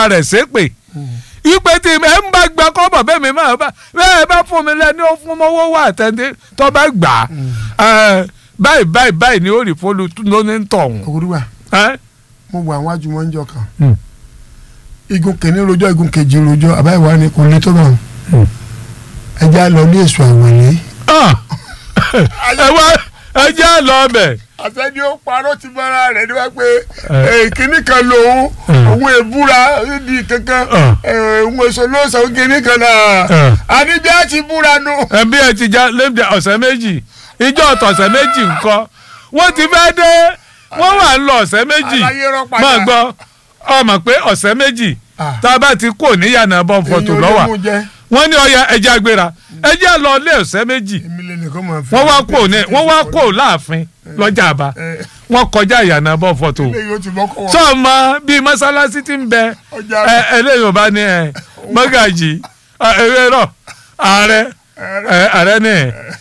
fúnra rẹ̀ ṣépè ipe tí ẹ ń bá gba kọ́bọ̀ bẹ́ẹ̀ mi máa bá bẹ́ẹ̀ bá fún mi lẹ́ni ó fún mọ́wọ́ wà tẹ́ndé tó bá gbà á báyìí báyìí báyìí ni ó rí fólú lóní tọ̀hún. òwúrúwà ẹ́? mo wà àwọn àjùmọ̀ ń jọ kan Hmm. igun kìíní rojọ́ igun kejì rojọ́ àbáyé wa ni kò lè tó bá wọn Hmm. ẹja lọ ní èso àwọ̀lé. Ah! ẹ wá ẹ jẹ́ lọ bẹ̀. àtẹ́ni ó parọ́ ti bára rẹ̀ ni wá pé Eh. kínní kan lòun Eh. òun èbúra di kankan Eh. òun èso ló sọ kínní kan náà Eh. àní bí a ti búra nu. ẹbí ẹ ti já lẹ́bi ọ̀sẹ̀ méjì ìjọ ọ̀tọ̀ọ̀sẹ̀ méjì ńkọ́ wọ́n ti fẹ́ dé wọ́n wà ń lọ ọ̀sẹ̀ méjì Àlàyé rọ padà. máa gbọ́ ọmọ pé ọ̀sẹ̀ méjì Ah. tá a bá ti kó níyànà bọ́n fọ́tò Èyí ò lè lọ́wà mú jẹ. wọ́n ní ọya ẹja agbéra ẹja lọ lé ọ̀sẹ̀ méjì èmi lè nìkan máa fi. wọ́n wá kó ní wọ́n wá kó láàfin lọ́jà àbá Eh. wọ́n kọjá ìyànà bọ́n fọ́tò ilé yóò ti bọ́kọ̀ wọn. sọ́ọ̀mọ bíi mọ́sálásí ti ń bẹ Ọjà ẹ eléyìí ò bá ní ẹ mọ́gàjì ẹ rọ ààrẹ ẹ ààrẹ ní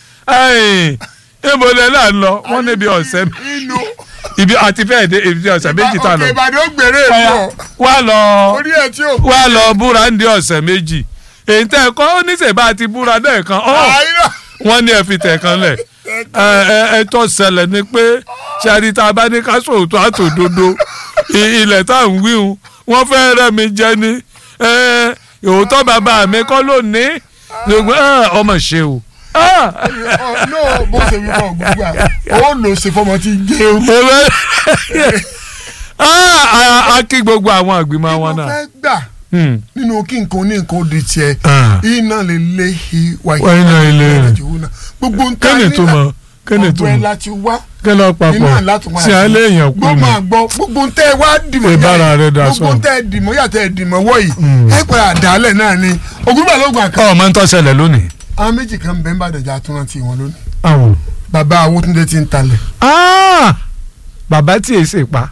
ẹ ìbòlẹ̀ là ń lọ wọ́n níbi ọ̀sẹ̀ inú. ibi àti fẹ́ẹ̀ dé ibi ọ̀sẹ̀ méjì tá a lọ òkè ìbàdàn ó gbèrè èlò wá lọ orí ẹ̀ tí ò. wá lọ búra ń di ọ̀sẹ̀ méjì èyí tẹ́ ẹ kọ́ ó ní sèbá ti búra lẹ́ẹ̀kan ọ́ àìrọ̀ wọ́n ní ẹ fi tẹ̀ kan lẹ̀ ẹ ẹ ẹ tó ṣẹlẹ̀ ni pé ṣáàrí tá a bá ní ká sòótọ́ àtòdodo i- ilẹ̀ tá à ń wíhun wọ́n fẹ́ rẹ́ mi jẹ ni ẹ òótọ́ bàbá mi kọ́ ló ní ṣùgbọ́n ẹ, ọmọ ṣe o. Ah! no bó ṣe wí fún ọgbọgbà ó lò ṣe fọmọ tí ń jẹ o. Ewé- Ah, a- a kí gbogbo àwọn àgbìmọ̀ mo wọn náà. fẹ́ gbà Hmm. nínú kí nǹkan ní nǹkan ó di tiẹ̀ Ah. iná lè lé i wáyé Wá iná ilé rẹ̀. gbogbo ń ta kẹ́ni tó mọ̀ kẹ́ni tó ọ̀gbẹ́ mọ̀ láti wá kí lọ papọ̀ iná láti wá sí alẹ́ èèyàn kú gbọ́ ni. máa gbọ́ gbogbo ń tẹ́ ẹ wá dìmọ̀ yá Ìbára ẹ, rẹ̀ dà gbogbo sọ. ń tẹ́ ẹ dìmọ̀ yá tẹ́ ẹ dìmọ̀ wọ̀ yìí Mm. ẹ padà dálẹ̀ náà ni ògúnbà ló gbà kan ọ̀ máa ń tọ́ ṣẹlẹ̀ lónìí. àwọn méjì kan bẹ́ẹ̀ bá dẹ̀jà tó rántí wọn lónìí àwọn. bàbá Awótúndé ti ń talẹ̀ Ah! bàbá tí èsì pa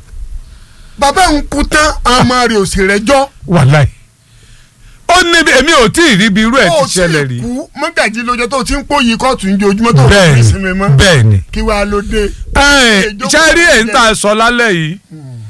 bàbá ń kú tán àmọ́ rẹ̀ ò sì rẹ́jọ́ wàláì ó ní èmi ò tí ì rí ibi irú ẹ̀ ó ti ṣẹlẹ̀ rí kú mọ́gàjì lójó tó ti ń pòyì kóòtù ń jẹ ojúmọ́ tó fi bẹ́ẹ̀ni sinmi mọ́ bẹ́ẹ̀ni kí wàá ló dé. ṣe rí èyí tá a sọ lálẹ́ yìí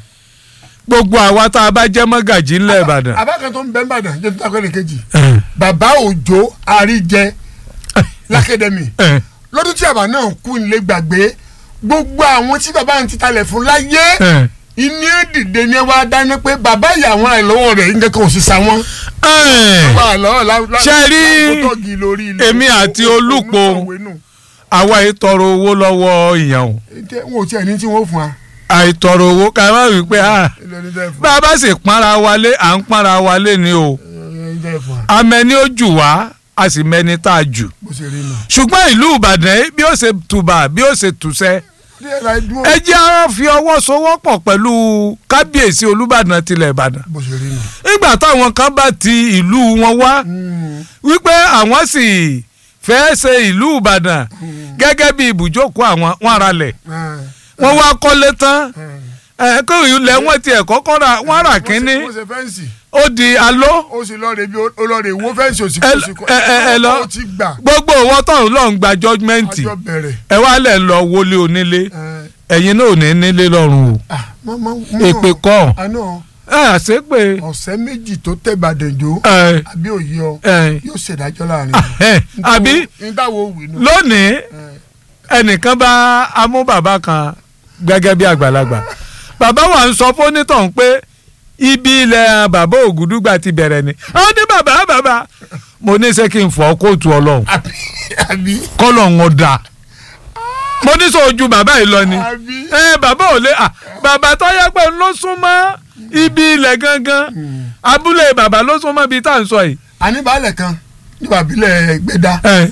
gbogbo àwa tá a bá jẹ́ mọ́gàjì ńlẹ̀ Ìbàdàn abákan tó ń bẹ́ ń bàdàn jẹ́ tó takọ́ ní kejì Eh, bàbá òjò àríjẹ lákẹ́dẹ̀mì eh, lọ́dún tí àbá náà kú nílé gbàgbé gbogbo àwọn tí bàbá ń ti talẹ̀ fún láyé eh. ìní èdìdè ni wàá dáná pé bàbá ìyàwó àìlọ́wọ́ rẹ̀ ń kẹ́kọ̀ọ́ sí sáwọn. Eh, wà lọ́wọ́ lá- Ṣé rí láwọn tó tọ́gi lórí ilé. èmi àti Olúpo? Olùkọ̀wé nù. àwa ìtọrọ owó lọ́wọ́ ìyàn o Ǹjẹ́ wọn ò tiẹ̀ ní tí wọ́n fún wa. àìtọrọ owó ká má wí pé ah, ilé ẹni tẹ́ fún bá a bá sì pọ́nra wálé à ń pọ́nra wálé ni o ẹni tẹ́ fún wa. amẹni ó jù wá a sì mẹni tá a jù bó ṣe rí nù. ṣùgbọ́n ìlú Ìbàdàn yìí bí ó ṣe tùbà bí ó ṣe tùṣẹ́ díẹ̀ láì dúró. ẹ jẹ́ á fi ọwọ́ sowọ́pọ̀ pẹ̀lú kábíyèsí Olúbàdàn tilẹ̀ Ìbàdàn bó ṣe rí nù. nígbà táwọn kan bá ti ìlú wọn wá wípé àwọn sì fẹ́ ṣe ìlú Ìbàdàn gẹ́gẹ́ bí ibùjókòó àwọn wọn ara lẹ̀ wọ́n wá kọ́lé tán ẹ̀ kó ilẹ̀ wọn tiẹ̀ kọ́kọ́ ra wọ́n rà kínní ó ṣe fẹ́ǹsì ó di aló ó sì lọ́ọ́ rẹ̀ bí ó lọ́ọ́ rẹ̀ wó fẹ́ǹsì òsì ẹ òsì ẹ ẹ ẹ lọ ó ti gbà gbogbo owó tọ̀hún lọ́n gba jọ́gmẹ́ǹtì àjọ bẹ̀rẹ̀. ẹ wá lẹ̀ lọ wọlé onílé ẹ, ẹ̀yin náà ò ní nílé lọ́rùn o ah, mọ- mọ- mọ- èpè kọ́ àná ẹ àṣẹ pé ọ̀sẹ̀ méjì tó tẹ̀ Ìbàdàn jó ẹ àbí òye ọ ẹ yóò ṣèdájọ́ láàrin ẹ àbí nígbàwó wì nù. lónìí ẹnìkan bá amú bàbá kan gẹ́gẹ́ bí àgbàlagbà bàbá wa ń sọ fónítọ̀hún pé ibi ilẹ̀ bàbá Ògúdúgbà ti bẹ̀rẹ̀ ni ó ní bàbá bàbá mo ní ṣé kí n fọ́ kóòtù ọlọ́run àbí àbí kọ́lọ̀ ń ọ̀dà mo ní sọ ojú bàbá yìí lọ ni àbí ẹ bàbá ò lè à bàbá tó yẹ pé ló súnmọ́ ibi ilẹ̀ gangan abúlé bàbá ló súnmọ́ ibi tá à ń sọ yìí. àníbàálẹ̀ kan nígbà bílẹ̀ gbẹ̀dá ẹ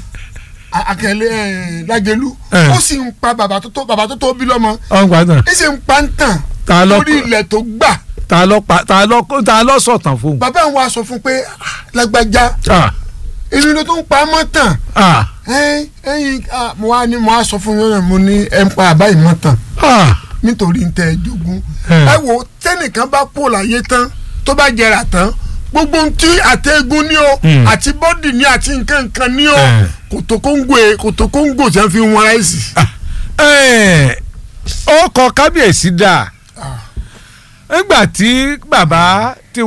akẹ́lẹ́ lágẹ̀lú Eh. ó sì ń pa bàbá tó tó bàbá tó tó bí lọ́mọ ọ̀n gbàdàn ẹ sì ń pa ń tàn ta ló lórí ilẹ̀ tó gbà ta ló pa ta ló ta ló sọ̀tàn fún un. bàbá àwọn wa sọ fún pé "Ah, lágbájá Ah, èmi ló tó ń pa mọ́ tàn ah, ẹyin ẹyin ah, mo wá ní mo wá sọ fún yín mo ní ẹ ń pa àbá ìmọ̀ tàn ah. nítorí ń tẹ ẹ jogún Eh. ẹ wo tẹnìkan bá pò láyé tán tó bá jẹrà tán gbogbo ohun tí àtẹ̀gùn ní o Hmm. àti bọ́dì ní àti nǹkan nǹkan ní o Eh. kòtò kóńgò ẹ kòtò kóńgò tí wọ́n fi ń wọn ráìsì. Ẹ, ó kọ kábíyèsí dáa nígbà tí bàbá tí